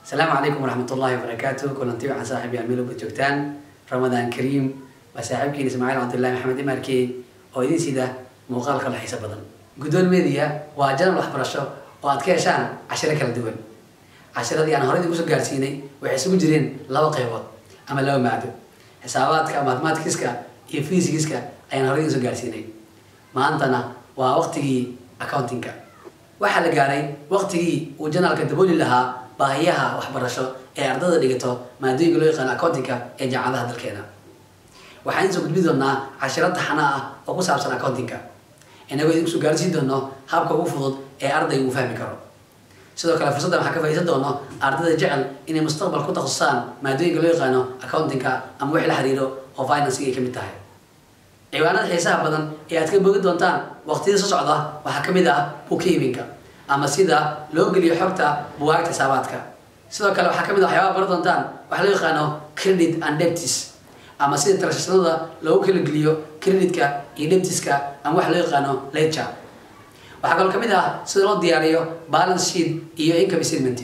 asalaamu calaykum waraxmat ullahi wabarakaatu kulanti waxaan saaxiibyaal meel walba joogtaan ramadaan kariim waa saaxiibkiin ismaaciil cabdullahi maxamed imarkey oo idin sida muuqaal kala xiiso badan guddoon media waa janal waxbarasho oo aad ka heshaan cashiro kala duwan cashiradii aan horey idinku soo gaarsiinay waxay isugu jireen laba qaybood ama laba maado xisaabaadka mathematicska iyo physicska ayaan horey idin soo gaarsiinay maantana waa waqtigii accountingka waxaa la gaaray waqtigii uu janaalka dabooli lahaa baahiyaha waxbarasho ee ardada dhigato maadooyinka loo yaqaano accountingka ee jaamacadaha dalkeena waxaan idinsoo gudbi doonaa cashiro taxana ah oo ku saabsan accountingka inagoo idinku soo gaarsiin doono habka ugu fudud ee ardayga uu fahmi karo sidoo kale fursaddan waxaa ka faa'iidaysan doono ardayda jecel inay mustaqbal ku takhasusaan maadooyinka loo yaqaano accountingka ama wix la xiriiro oo financing ay ka mid tahay ciwaanada xiisaha badan ee aad ka bogi doontaan waqtiyada soo socda waxaa ka mid ah bookkeepinka ama sida loo geliyo xogta bugaagta xisaabaadka sidoo kale waxaa ka mid ah waxyaabaa baran doontaan waxa loo yaqaano credit and debtis ama sida transactionada loogu kala geliyo creditka iyo debtiska ama waxa loo yaqaano ledger waxaa kaloo ka mid ah sida loo diyaariyo balance sheet iyo income statement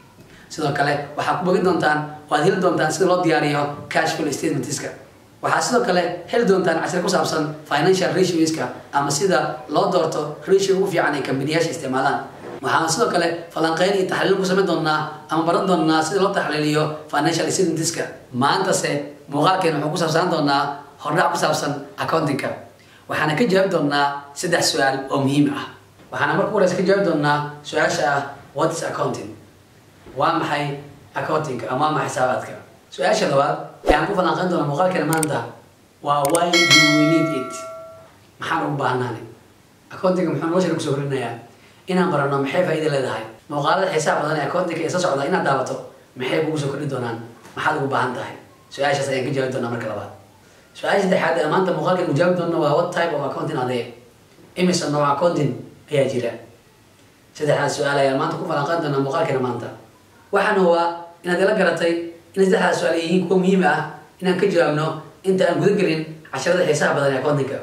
sidoo kale waxaa ku bogi doontaan waad heli doontaan sida loo diyaariyo cash flow statementska waxaa sidoo kale heli doontaan cashir ku saabsan financial ratioska ama sida loo doorto ratio ugu fiican ay kambaniyaasha isticmaalaan waxaan sidoo kale falanqeyn iyo taxliil ku samayn doonaa ama baran doonaa sida loo taxliiliyo financial statementska maantase muuqaalkeena wuxuu ku saabsanaan doonaa hordhac ku saabsan accountingka waxaana ka jawaabi doonaa saddex su-aal oo muhiim ah waxaana marka horeysa ka jawaabi doonaa su-aasha ah what is accounting waa maxay accountingka ama waa maxay xisaabaadka su-aasha labaad ee aan ku falanqeyn doona muuqaalkeena maanta waa why do we need it maxaan ugu baahnaanay accountingka muxuu nolosha kusoo horinayaa inaan barano maxay faa'iida leedahay muuqaalada xiisaha badan ee accountingka ee soo socda inaad daawato maxay kugu soo kordhi doonaan maxaad ugu baahan tahay su-aashaas ayaan ka jawaabi doonaa marka labaad su-aasha saddexaad ee maanta muuqaalkeena ku jawaabi doona waa what type of accounting adee imisa nooc accounting ayaa jira saddexdaas su-aal ayaan maanta ku falanqeyn doonaa muuqaalkeena maanta waxaan hubaa inaad ila garatay in saddexdaas su-aal ay yihiin kuwa muhiim ah inaan ka jawaabno inta aan guda gelin casharada xiisaha badan ee accountingka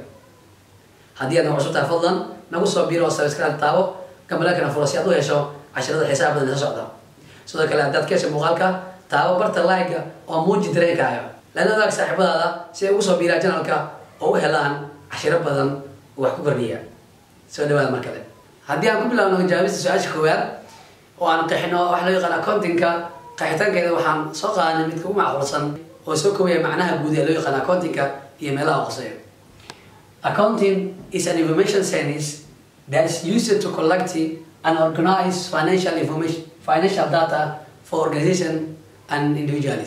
haddii aad nagu cusub tahay fadlan nagu soo biiro oo subscribe taabo gambalakana furo si aad u hesho casharada xiisaha badan ee soo socda sidoo kale haddaad ka heshay muuqaalka taabo barta like oo muuji dareenkaaga lana ogaag saaxiibadaada si ay ugu soo biiraan janalka oo u helaan cashiro badan oo wax ku kordhiya soo dhawaada mar kale haddii aan ku bilaabno jawaabista su-aasha koowaad oo aan qeexino waxa loo yaqaan accountingka qeexitaankeeda waxaan soo qaadanay midka ugu macquulsan oo soo koobaya macnaha guud ee loo yaqaan accountingka iyo meelaha qoseeya accounting is an information science that is used to collect and organize financial information financial data for organization and individuals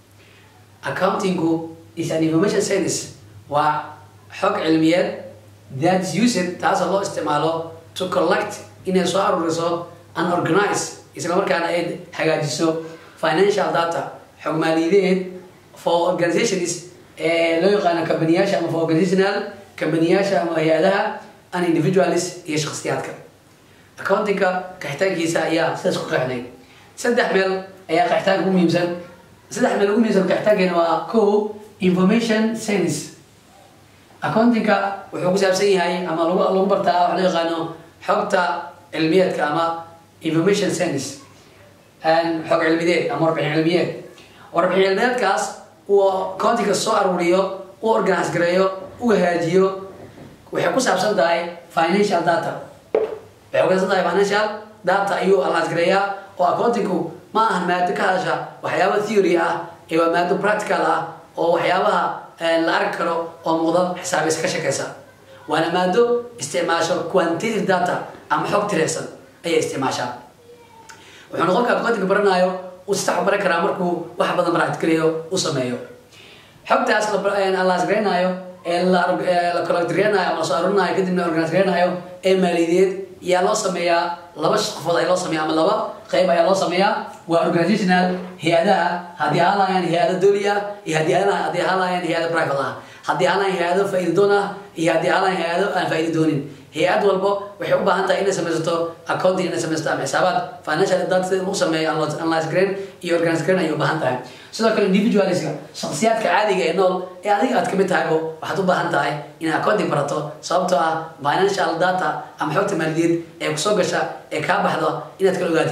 accountingu is an information science waa xog cilmiyeed that is used taasoo loo isticmaalo to collect inay soo aruuriso and organize isla markaana ay hagaajiso financial data xog maaliyadeed for organizations ee loo yaqaano kambaniyaasha ama for organizational kambaniyaasha ama hay-adaha and individuals iyo shakhsiyaadka accountingka qaxitaankiisa ayaa sidaas ku qeexnay saddex meel ayaa qaxitaanka ugu muhiimsan saddex meel ugu muhiimsan qaxitaankeena waa ko information science accountingka wuxuu ku saabsan yahay ama lagu lagu bartaa waxa loo yaqaano xogta cilmiyeedka ama information science xog cilmideed ama warbixin cilmiyeed warbixin cilmiyeedkaas uu accountingka soo aruuriyo u organize gareeyo u hagaajiyo waxay ku saabsan tahay financial data waxay ku saabsan tahay financial data ayuu organize gareeyaa oo accountingku ma aha maado ka hadasha waxyaaba theory ah ee waa maado practical ah oo waxyaabaha la arki karo oo muuqda xisaabaysa ka shakaysa waana maado isticmaasho quantitative data ama xog tireysan ayay isticmaashaa wuxuuna qofka accountingka baranaayo uu si sax u baran karaa markuu wax badan practicalayo u sameeyo xogtaas las gareynayo ee la collectgareynayo ama lasoo arurinaayo kadibna organize gareynayo ee maaliyadeed ayaa loo sameeyaa laba qofood ayaa loo sameeya ama laba qayb ayaa loo sameeyaa waa organizational hay-adaha haddii ahaan lahayaan hay-ado doli ah iyo haddii haddii ahaan lahayaan hay-ado private ah haddii ahaan lahayaan hay-ado faa'iida doon ah iyo haddii ahaan lahayaan hay-ado aan faa'iida doonin hay-ad walbo waxay u baahan tahay inay samaysato accounting inay samaysato ama xisaabaad financial data sida lagu sameeyo analyze grain iyo organize grain ayay u baahan tahay sidoo kale individualska shakhsiyaadka caadiga ee nool ee adiga aad kamid tahaybo waxaad u baahan tahay inaad accounting barato sababtoo ah financial data ama xogta maaliyadeed ee kusoo gasha ee kaa baxdo inaad kala ogaatid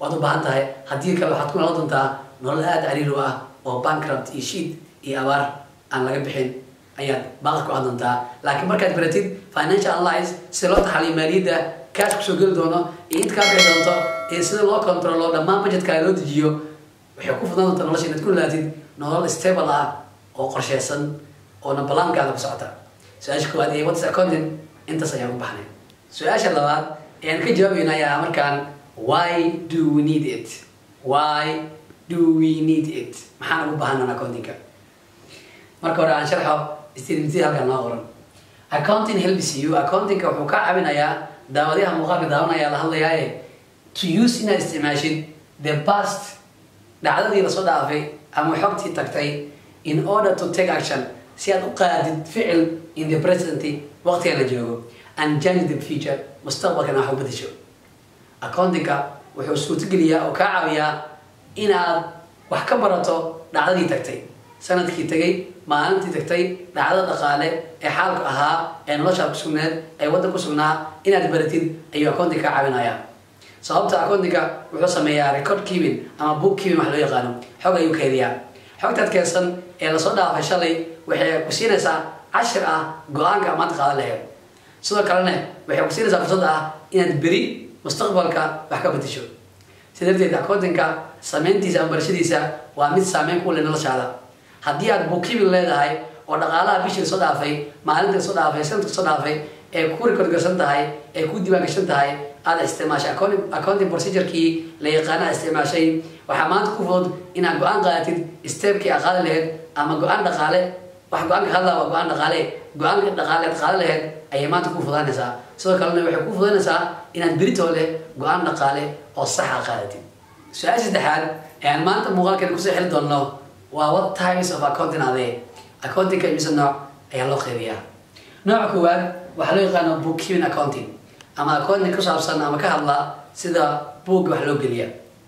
waad u baahan tahay haddii kale waxaad ku noqon doontaa nolol aada cariir u ah oo bankrupt iyo shiid iyo abaar aan laga bixin ayaad baaqi ku doontaa laakiin markaad baratid financial analyze sida loo taxaliyo maaliyadda cash kusoo geli doono iyo inta kaa bixi doonto iyo sida loo controlo dhammaan budgetkaaga loo dejiyo waxay ku fudnaan doontaa nolosha inaad ku nolaatid nolol stable ah oo qorsheysan oona balaankaada ku socota su-aasha koowaad ee what's accounting intaas ayaan u baxnay su-aasha labaad ayaan ka jawaabayna ayaa markaan why do we need it why do we need it maxaan ugu baahanan accountingka marka hore aan sharxo statementii halkan noo qoran accounting helps you accountingka wuxuu ka caawinayaa daawadayaha muuqaalka daawanaya la hadlayaaye to use inaad isticmaashid the past dhacdadii lasoo dhaafay ama xogtii tagtay in order to take action si aad u qaadid ficil in the present waqtiga la joogo and change the future mustaqbalkana wax u bedesho accountingka wuxuu suurtogeliyaa oo kaa caawiyaa inaad wax ka barato dhacdadii tagtay sanadkii tagay maalintii tagtay dhacdo dhaqaale ee xaalku ahaa ee noloshaa kusugneed ee waddan kusugnaa inaad baratid ayuu accounting kaa caawinaya sababta accountingka wuxuu sameeyaa record keeping ama book keeping wax loo yaqaano xog ayuu keediyaa xogtaad keedsan ee lasoo dhaafay shalay waxay ku siinaysaa cashir ah go-aanka maanta qaadan laheyd sidoo kalena waxay ku siinaysaa fursad ah inaad beri mustaqbalka wax ka bedesho si darteed accountingka sameyntiisa ama barashadiisa waa mid saameyn ku leh noloshaada haddii aad bookkeeping leedahay oo dhaqaalaha bishii lasoo dhaafay maalinta lasoo dhaafay sanadka lasoo dhaafay ee ku record garsan tahay ee ku diiwaan gashan tahay aada isticmaashay accounting procedurekii la yaqaana isticmaashay waxaa maanta ku fudud inaad go-aan qaadatid stepkii aad qaadi lahayd ama go-aan dhaqaale wax go-aanka hadlaa waa go-aan dhaqaale go-aanka dhaqaale aad qaadi lahayd ayay maanta ku fudaanaysaa sidoo kalena waxay ku fudaynaysaa inaad beritoo leh go-aan dhaqaale oo saxa qaadatid su-aasha saddexaad ee aan maanta muuqaalkeena kusoo xeli doonno waa what types of accounting adee accountingka imise nooc ayaa loo qeybiyaa nooca koowaad waxaa loo yaqaano bookkeeping accounting ama accounting ku saabsan ama ka hadla sida buugga wax loo geliya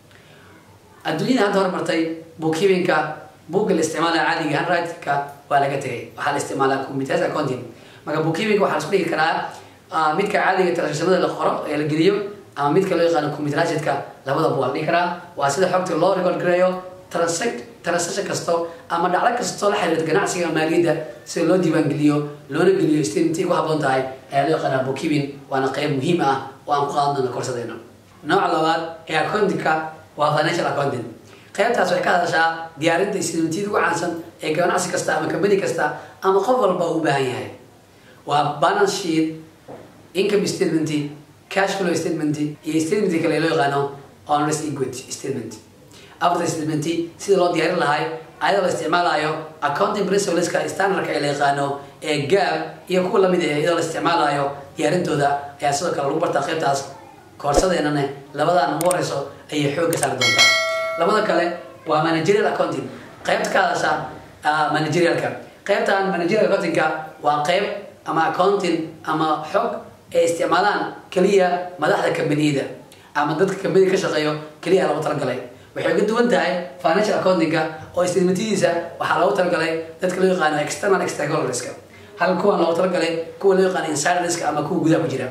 adduunyada hadda hormartay bookkeepingka buugga la isticmaalaya caadiga handwritingka waa laga tegay waxaa la isticmaalaa computerized accounting marka bookkeepingka waxaa la isku dhigi karaa midka caadiga transactionada la qoro ee la geliyo ama midka loo yaqaano computerizedka labadaba waa la dhihi karaa waa sida xogta loo record gareeyo transact transaction kasto ama dhacdo kastoo la xiriirta ganacsiga maaliyadda sida loo diiwaangeliyo loona geliyo statementii ku habboon tahay ayaa loo yaqaanaa bookkeeping waana qeyb muhiim ah oo aan ku qaadan doono korsadayno nooca labaad ee accountingka waa financial accounting qaybtaas waxay ka hadashaa diyaarinta statementiyada ugu caansan ee ganacsi kasta ama company kasta ama qof walba u baahan yahay waa balance sheet income statement cash flow statement iyo statement kale loo yaqaano honest equity statement after statement sida loo diyaarin lahay ayadoo la isticmaalayo accounting principleska standardka ee la yaqaano ee gaab iyo kuwa lamid ah iyadoo la isticmaalayo diyaarintooda ayaa sidoo kale lagu bartaa qaybtaas koorsadeenana labadan ugu horeyso ayay xoogga saari doontaa labada kale waa managerial accounting qaybta ka hadasha managerialka qaybtan managerial accountingka waa qayb ama accounting ama xog ay isticmaalaan keliya madaxda kambaniyada ama dadka kambaniga ka shaqeeyo keliya lagu talagalay waxay ka duwan tahay financial accountingka oo statementadiisa waxaa loogu talagalay dadka loo yaqaano external stakeholderska halka kuwan loogu talagalay kuwa loo yaqaano insiderska ama kuwa gudaha ku jira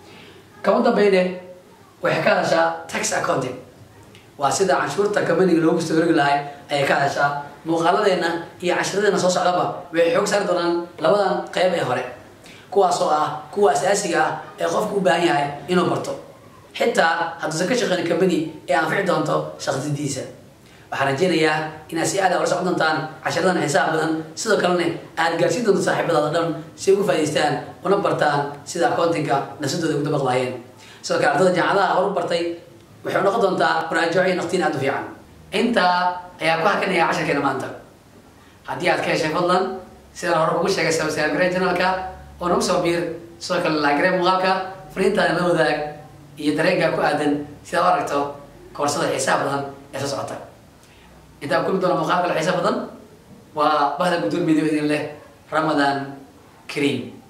kama dambeyne waxay ka hadashaa tax accounting waa sida canshuurta kambaniga loogu soo rogi lahay ayay ka hadashaa muuqaaladeena iyo cashiradeena soo socdaba waxay xoog saari doonaan labadan qeyb ee hore kuwaasoo ah kuwa asaasiga ah ee qofku u baahan yahay inuu barto xitaa hadduusan ka shaqeyn company ee anfici doonto shaqsidiisa waxaan rajeynayaa inaad si aada ula socon doontaan cashiradan xisaab badan sidoo kalena aad gaarsiin doonto saaxiibadaada dhan si ugu faa'idaystaan una bartaan sida accountingka nafsadooda ugu dabaq lahaayeen sidoo kale ardada jaamacadaha hor u bartay waxay noqon doontaa muraajaco iyo naqtiin aada u fiican intaa ayaa ku hakanaya casharkeena maanta haddii aad ka heshay fadlan sidaan hore ugu sheegay sabscribe janalka oo nagu soo biir sidoo kale laagare muuqaalka fariintaana la wadaag iyo dareenkaa ku aadan sidaa u aragto koorsada xiisaha badan ee soo socota intaan kulmi doona muuqaal kale xiisa badan waa bahda guddoon midoob idin leh ramadaan kariim